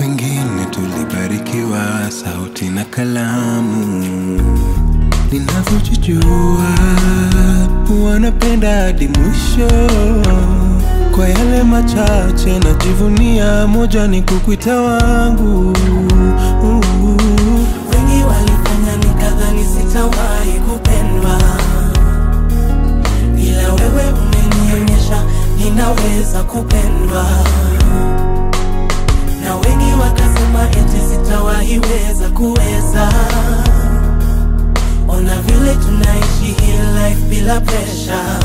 Wengine tulibarikiwa sauti na kalamu, ninavyojijua wanapenda hadi mwisho. Kwa yale machache najivunia, moja ni kukwita wangu. Wengi walifanya nikadhani sitawahi kupendwa, ila wewe umenionyesha ninaweza kupendwa, na wengi wakasema eti sitawahi weza kuweza. Ona vile tunaishi hii life bila pressure,